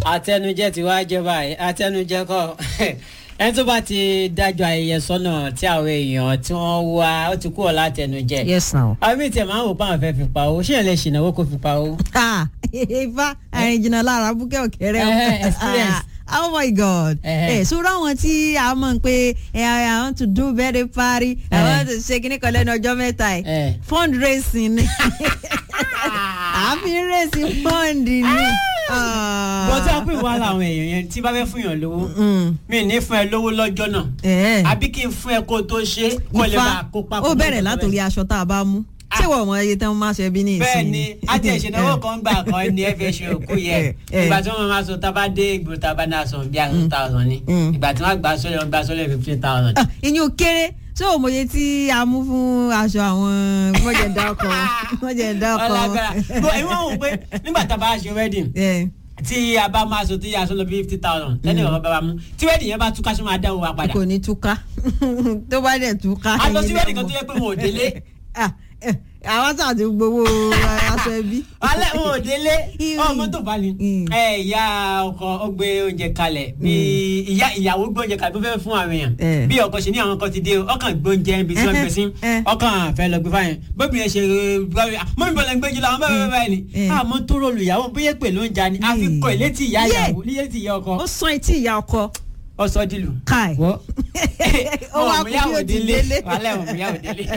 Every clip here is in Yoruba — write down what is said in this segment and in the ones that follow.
àtẹnujẹ ti wá jẹ báyìí àtẹnujẹ kọ ẹni tó bá ti dájọ́ ayẹyẹ sọ́nà tí àwọn èèyàn tí wọ́n wá ó ti kúrò látẹnujẹ. yes now. àmì tí ẹ máa ń wò pé àwọn fẹ́ fi pa owó ṣé ẹ lè ṣìnáwó kó fi pa owó. ah ifá àrìnjìnà lára búkẹ́ òkèrè Eh, experience. Ah, oh my god Eh. ẹ sọ́rọ́ àwọn tí a mọ̀ pé ẹ i want to do birthday party i Eh. want to ṣe kíní kan lẹ́nu ọjọ́ mẹ́ta Eh. ẹ̀ fundraising ni àfi racing fund ni. bọ́ tí wọ́n pè wá làwọn èèyàn yẹn tí bá fẹ́ fún yàn lówó mi ní fún ẹ lówó lọ́jọ́ náà ẹ̀ àbí kí n fún ẹ kó tó ṣe kó lè ifá máa kó papọ̀. ó bẹ̀rẹ̀ látòrí aṣọ tá a bá mú Ah. ṣé wọ́n mọ iye tán máa ṣe bí ní ìsìn bẹ́ẹ̀ ni àti ìṣẹ̀dáwó kan gbà kan ni ẹ fẹ́ ṣe òkú yẹ Eh, eh. ìgbà tí wọ́n máa sọ tá a bá dé ìgboro tá a bá náà sọ bí i two thousand ni Mm. ìgbà tí wọ́n gbà sọ́lẹ̀ wọ́n gbà sọ́lẹ̀ fifteen thousand. Ah, ìyún kéré ṣé o mòye tí a mú fún aṣọ àwọn mọ̀jẹ̀dá ọkọ̀ mọ̀jẹ̀dá ọkọ̀ ọlágbára bó ẹ̀yin wọ́n wò pé nígbà tá a bá ṣe wedding ẹ̀ tí a bá máa sọ tí a sọ lọ bí fifty thousand lẹ́nu ìwọ̀n bá wa mú tí wedding yẹn bá túká ṣe máa dáwọ́ wa padà. kò ní túká tó bá dẹ̀ túká. a lọ sí ẹ̀yin wedding náà kan tó mọ̀. yẹ pé wọn ò délé Ah, eh, àwọn sáà ti gbowó aṣọ ẹbí. alẹ́ wọn ò délé Ìrì. ọmọ tó bá ní Mm. ẹ ìyá ọkọ ó gbé oúnjẹ kalẹ̀ bí ìyá ìyàwó gbé oúnjẹ kalẹ̀ tó fẹ́ fún àwọn Eh. èèyàn bí ọkọ ṣe ní àwọn kan ti dé o ọkàn gbé oúnjẹ ibi tí wọ́n gbé sí Eh. ọkàn fẹ́ lọ gbé fáyẹn bóbi yẹn ṣe mọ́mí bọ́lá ń gbé jù lọ àwọn bẹ́ẹ̀ bẹ́ẹ̀ ni Eh. àmọ́ tó rọlù ìyàwó bóyá pè ló ń ja ni àfi kọ ìlétí ìyá Yeah. ìyàwó ìlétí ìyá ọkọ ó sán etí ìyá ọkọ ọsọ dìlù. káì. wọ́ ó wá kú bí ó ti délé. wàhálà ẹ̀ wọ́n yàwó délé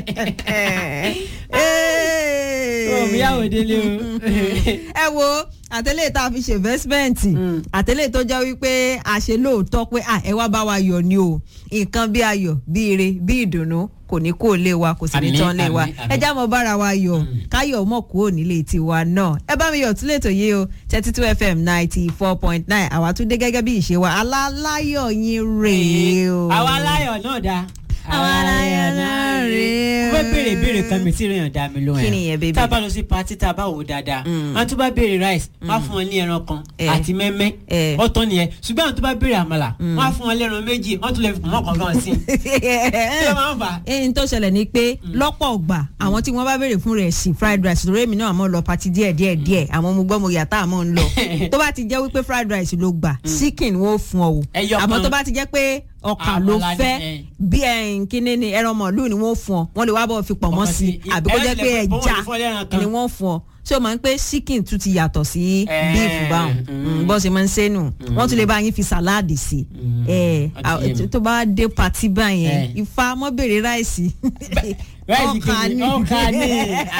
Ee. wọ́n yàwó délé o. ẹ wo àtẹlẹ tá a fi ṣe investment Mm. àtẹlẹ tó jẹ́ wípé a ṣe lóòótọ́ pé à ẹ wá bá wa yọ̀ ni o nǹkan bí ayọ̀ bí ire bí ìdùnnú kò ní kó lé wa kò sì ní Àmín, tán lé wa àmín, àmín. ẹ já mọ bára wa yọ̀ káyọ̀ mọ̀ kúrò nílé tiwa náà ẹ bá mi yọ̀ tún lè tó yé o thirty two fm ninety four point nine àwa tún dé gẹ́gẹ́ bí ìṣe wa aláláyọ̀ yín rèé o. àwa aláyọ̀ náà dáa. Àwa aláyọ̀ náà rèé o. mo fẹ́ béèrè béèrè kan mi tí ìròyìn dá mi lóhùn Kí ni yẹn, baby? tá a bá lọ sí pati tá a bá wò ó dáadáa Mm. àwọn tó bá béèrè rice wọ́n á fún wọn ní ẹran kan Eh. àti mẹ́mẹ́ Eh. ọ̀tọ̀ nìyẹn ṣùgbọ́n àwọn tó bá béèrè àmàlà wọ́n á fún wọn lẹ́ran méjì wọ́n tún lè fi mọ́ kankan sí i kí ló máa ń fà á. ẹyin tó ṣẹlẹ̀ ni pé lọ́pọ̀ ọgbà àwọn tí wọ́n bá béèrè fún rẹ̀ sí fried rice lórí èmi náà mọ̀ lọ pati díẹ̀ díẹ̀ díẹ̀ àwọn ọmọ gbọ́ mo yàtá àmọ́ ń lọ tó bá ti jẹ́ wípé fried rice ló gbà chicken wọ́n fún ọ o Ẹyọ àmọ́ kan. tó bá ti jẹ́ pé ọkà ló Àmàlà ni, fẹ́ eh. bí ẹyin kíní ni ẹran mọ̀lú ni wọ́n fún ọ wọ́n lè wá bọ̀ fi pọ̀ mọ́ Pọ̀mọ́ sí sí. i àbí kó Ẹran jẹ́ pé tilẹ̀ fún- ẹja wọ́n lè fún ọ lẹ́ran kan. ni wọ́n fún ọ ṣé o máa ń pé chicken tún ti yàtọ̀ sí Eh, beef báwọn mm. bó ṣe máa ń ṣe nù wọ́n tún lè bá yín fi sàláàdì sí Mm. i Ó ti yé mi. tó bá dé pati báyẹn Eh. ifá mọ́ bèrè ráìsì ráìsì ọkà kejì ni. ọkà ni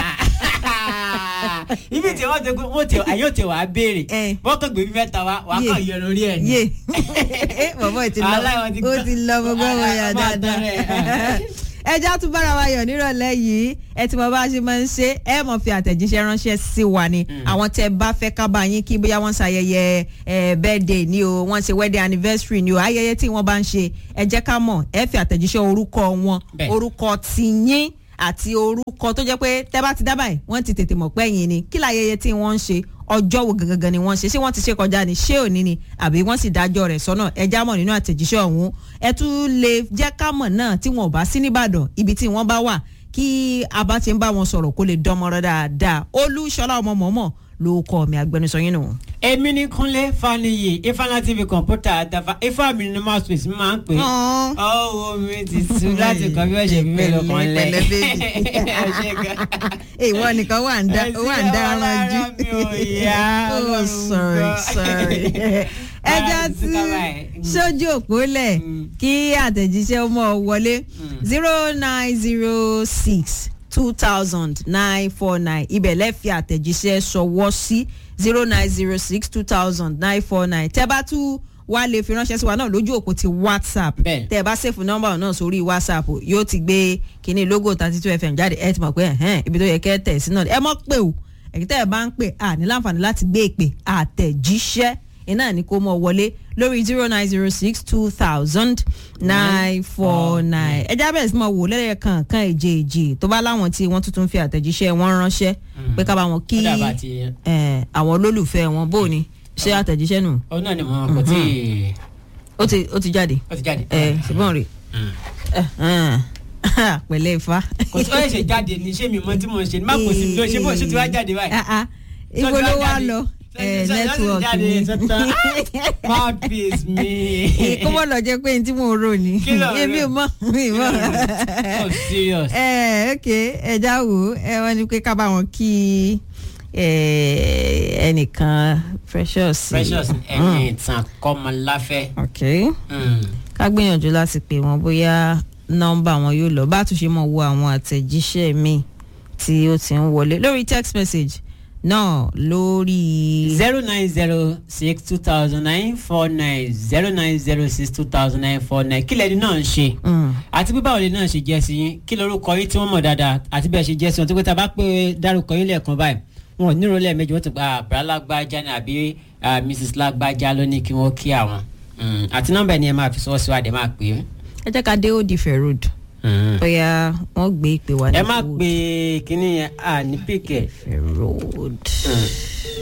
ibi tí wọ́n ti gbé wọ́n ti àyè ò ti wà á béèrè Eh. wọ́n kàn gbé bí mẹ́ta wá wà á kàn yọ lórí ẹ̀ ni. yé bọ̀bọ̀ ì ti lọ Aláìwọ̀n ti ó gbọ́. ti lọ gbogbo ọmọ yà Máa tán dáadáa rẹ̀. ẹja tún bára wa yọ̀ nírọ̀lẹ́ yìí ẹ ti mọ bá a ṣe máa ń ṣe ẹ mọ̀ fi àtẹ̀jíṣẹ́ ránṣẹ́ sí wa ni àwọn tẹ bá fẹ́ ká bá yín kí bóyá wọ́n ṣayẹyẹ ẹ birthday ni o wọ́n ṣe wedding anniversary ni o ayẹyẹ tí wọ́n bá ń ṣe ẹ jẹ́ ká mọ̀ ẹ fi àtẹ̀jíṣẹ́ orúkọ wọn Bẹ́ẹ̀. orúkọ tiyín àti orúkọ tó jẹ́ pé tẹ́ bá ti dábàá ẹ̀ wọ́n ti tètè mọ̀ pé ẹ̀yin ni kí láyẹyẹ tí wọ́n ń ṣe ọjọ́ wo gangan ni wọ́n ṣe ṣé wọ́n ti ṣe kọjá ni ṣé òní ni àbí wọ́n sì dájọ́ rẹ̀ sọ́nà ẹ já mọ̀ nínú àtẹ̀jíṣẹ́ ọ̀hún ẹ tún lè jẹ́ ká mọ̀ náà tí wọn ò bá sí nìbàdàn ibi tí wọ́n bá wà kí a bá ti ń bá wọn sọ̀rọ̀ kó lè dánmọ́rọ́ dáadáa olúṣọlá ọmọ mọ̀ọ́mọ̀ ló kọ́ mi agbẹnusọ yín nù. èmi ní kúnlé faniyi ifeanyi tv kọ̀ǹpútà àtàfà ifá mi ní mouse space máa ń pè é ọwọ́ mi ti sú láti kọ́ bí wọ́n ṣe fi mélòó kan lẹ̀ Pẹ̀lẹ́, baby. Ẹ ṣé gan. ìwọ nìkan wà ń dá Ẹ sí wà ń dá ọwọ́ ọrọ̀ jù. lára mi ò yá, oh Ọlọ́run sorry gbọ́. sorry. ẹja Ara mi ti tí ká báyìí. sójú òpó lẹ̀ Mm. kí àtẹ̀jíṣẹ́ ó mọ̀ ọ́ wọlé zero nine zero six two thousand nine four nine ibẹ̀ lẹ́fì àtẹ̀jíṣẹ́ ṣọwọ́ sí zero nine zero six two thousand nine four nine tẹ́ bá tún wá lè fi ránṣẹ́ sí wa náà lójú òpó ti whatsapp Bẹ́ẹ̀. tẹ́ ẹ bá sèfù nọ́mbà náà sórí whatsapp yóò ti gbé kíní logo thirty two fm jáde ẹ ti mọ̀ pé ẹ̀hẹ́n ibi tó yẹ kẹ́ ẹ tẹ̀ sí náà ẹ mọ̀ pé o èyí tẹ́ ẹ bá ń pè à ní láǹfààní láti gbé ìpè àtẹ̀jíṣẹ́ iná ní kó mọ̀ wọlé lórí zero nine zero six two thousand nine four nine ẹ jábẹ̀ sí mọ̀ wò lẹ́yìn kankan èjèèjì tó bá láwọn tí wọ́n tuntun fi àtẹ̀jíṣẹ́ wọn ránṣẹ́ pé ká bá wọn kí Ó dàbà ti eh, àwọn olólùfẹ́ wọn bó ni ṣé àtẹ̀jíṣẹ́ nù ọ náà ni mo kò tí ì ó ti ó ti jáde ó ti jáde. ẹ ṣùgbọ́n rè Mm. pẹ̀lẹ́ ifá. kò tí ó ṣe jáde ní ṣé mi mọ tí mo ṣe ní má kò sí ló ṣe bó ṣe ti wá jáde báyìí. Ah, ah. ibo Ṣé ó ti ló wá wá jáde? lọ ẹ nẹ́tíwọ̀kì mi mouthpiece mi. kó mọ̀ lọ jẹ́ pé n tí mò ń rò ní Kí ló ń rò? èmi ò mọ̀ mi ò mọ̀. oh serious. ẹ ok ẹ já wò ó ẹ wọ́n ní pé ká bá wọn kí ẹ, ẹnìkan precious. precious ẹni ìtàn kọ́mọláfẹ́. ok Mm. ká gbìyànjú láti pè wọ́n bóyá nọ́mbà wọn yóò lọ bá a tún ṣe mọ̀ wo àwọn àtẹ̀jíṣẹ́ mi tí ó ti ń wọlé lórí text message náà lórí. zero nine zero six two thousand nine four nine zero nine zero six two thousand nine four nine kí lẹni náà ń ṣe Mm. àti bí báwo lè náà ṣe jẹ́ sí yín kí lorúkọ yín tí wọ́n mọ̀ dáadáa àti bẹ́ẹ̀ ṣe jẹ́ sí wọn tó pé tá a bá pé dárúkọ yín lẹ́ẹ̀kan báyìí wọn ò ní ìrọ̀lẹ́ méjì wọ́n ti gba àbúrá lágbájá ní àbí ah, mrs lágbájá ló ní kí wọ́n kí àwọn Mm, àti nọ́mbà ẹni ẹ máa fi sọ́wọ́ síwájú ẹ máa pè é. ẹ jẹ́ ká dé ó di fair road bóyá wọ́n gbé ìpè wá ní ẹ má Old pe kínní yẹn à ní píkẹ́. Fair road.